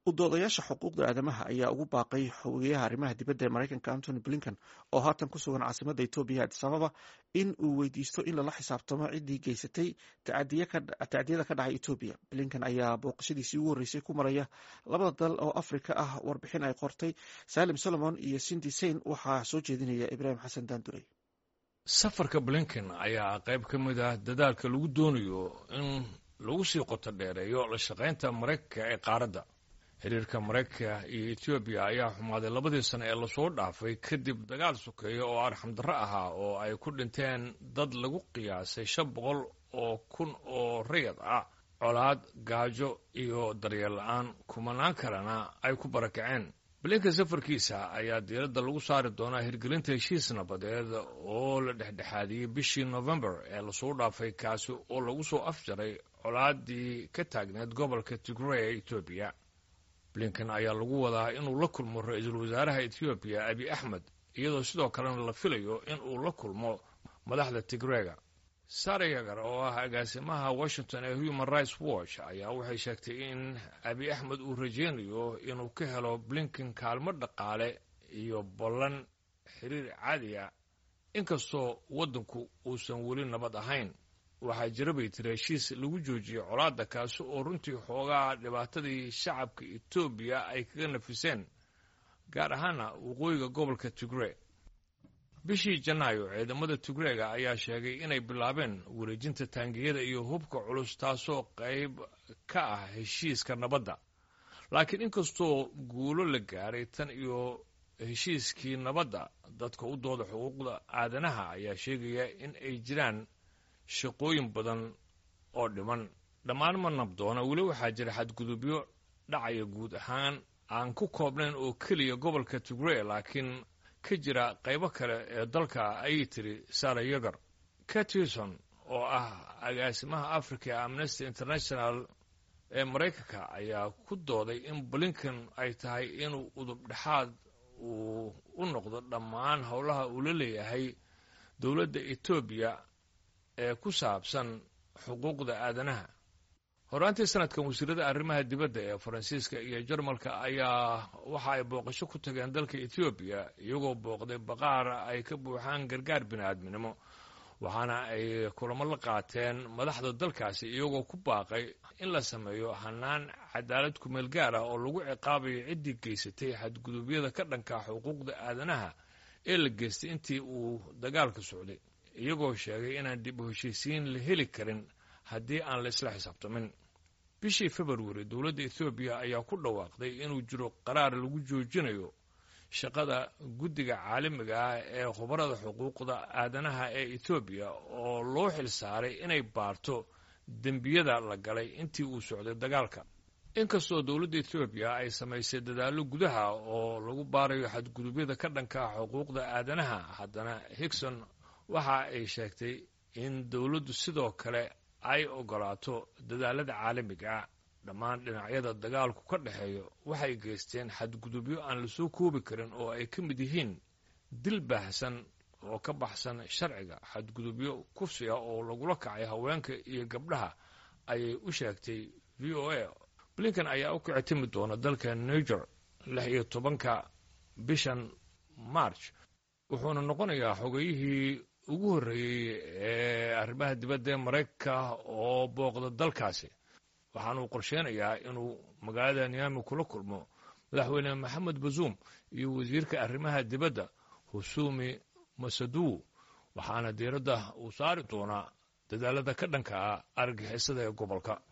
udoodayaasha xuquuqda aadamaha ayaa ugu baaqay xogeyaha arrimaha dibadda ee maraykanka antony blinken oo haatan ku sugan caasimada etoobiya adis ababa in uu weydiisto in lala xisaabtamo ciddii geysatay tacdiyada ka dhacay etoobiya blinken ayaa booqashadiisii ugu horreysay ku maraya labada dal oo afrika ah warbixin ay qortay salim solomon iyo sindi sein waxaa soo jeedinaya ibraahim xasan daandurey safarka blinken ayaa qayb ka mid ah dadaalka lagu doonayo in lagu sii qoto dheereeyo la shaqaynta maraykanka ee qaaradda xiriirka maraykanka iyo etoobiya ayaa xumaaday labadii sano ee lasoo dhaafay kadib dagaal sokeeya oo arxamdarro ahaa oo ay ku dhinteen dad lagu qiyaasay shan boqol oo kun oo rayad ah colaad gaajo iyo daryeel la-aan kumanaan kalena ay ku barakaceen blinken safarkiisa ayaa diiradda lagu saari doonaa hirgelinta heshiis nabadeed oo la dhexdhexaadiyey bishii novembar ee lasoo dhaafay kaasi oo lagu soo afjaray colaadii ka taagneed gobolka tigray ee etoobiya blinken ayaa lagu wadaa inuu la kulmo ra-iisul wasaaraha etoobiya abi axmed iyadoo sidoo kalena la filayo in uu la kulmo madaxda tigreyga sara yagar oo ah agaasimaha washington ee human rights watch ayaa waxay sheegtay in abi axmed uu rajeynayo inuu ka helo blinken kaalmo dhaqaale iyo ballan xiriir caadiya inkastoo waddanku uusan weli nabad ahayn waxaa jira bay tiri heshiis lagu joojiyey colaadda kaasi oo runtii xoogaa dhibaatadii shacabka etoobiya ay kaga nafiseen gaar ahaana waqooyiga gobolka tigre bishii janaayo ciidamada tigreega ayaa sheegay inay bilaabeen wareejinta taangiyada iyo hubka culus taasoo qayb ka ah heshiiska nabadda laakiin inkastoo guulo la gaaray tan iyo heshiiskii nabadda dadka u dooda xuquuqda aadanaha ayaa sheegaya in ay jiraan shaqooyin badan oo dhiman dhammaan ma nabdoona weli waxaa jira xadgudubyo dhacaya guud ahaan aan ku koobnayn oo keliya gobolka tigre laakiin ka jira qaybo kale ee dalka ayay tiri sara yagar catison oo ah agaasimaha africa ee amnesty international ee maraykanka ayaa ku dooday in blinken ay tahay inuu udub dhexaad uu u noqdo dhammaan howlaha uu la leeyahay dowladda etoobiya ee ku saabsan xuquuqda aadanaha horaantii sanadkan wasiirada arrimaha dibadda ee faransiiska iyo jarmalka ayaa waxa ay booqasho ku tageen dalka etoobiya iyagoo booqday baqaar ay ka buuxaan gargaar bini-aadminimo waxaana ay kulamo la qaateen madaxda dalkaasi iyagoo ku baaqay in la sameeyo hanaan cadaalad kumeel gaar ah oo lagu ciqaabayo ciddii geysatay xadgudubyada ka dhanka xuquuqda aadanaha ee la geystay intii uu dagaalka socday iyagoo sheegay inaan dib u heshiisiin la heli karin haddii aan la isla xisaabtamin bishii februari dowladda ethoobiya ayaa ku dhawaaqday inuu jiro qaraar lagu joojinayo shaqada guddiga caalamiga ah ee khubarada xuquuqda aadanaha ee etoobiya oo loo xil saaray inay baarto dembiyada la galay intii uu socday dagaalka inkastoo dowladda etoobiya ay samaysay dadaallo gudaha oo lagu baarayo xadgudubyada ka dhanka xuquuqda aadanaha haddana higson waxa ay sheegtay in dowladdu sidoo kale ay ogolaato dadaalada caalamiga dhammaan dhinacyada dagaalku ka dhexeeyo waxay geysteen xadgudubyo aan lasoo koobi karin oo ay ka mid yihiin dil baahsan oo ka baxsan sharciga xadgudubyo kufsiga oo lagula kacay haweenka iyo gabdhaha ayay u sheegtay v o a blinken ayaa u kici timi doona dalka niger lix iyo tobanka bishan march wuxuuna noqonayaa xogeyihii ugu horreeyey ee arrimaha dibadda ee maraykanka oo booqda dalkaasi waxaanuu qorsheynayaa inuu magaalada niami kula kulmo madaxweyne maxamed bazuum iyo wasiirka arrimaha dibadda husumi masaduw waxaana diiradda uu saari doonaa dadaalada ka dhanka ah argixisada ee gobolka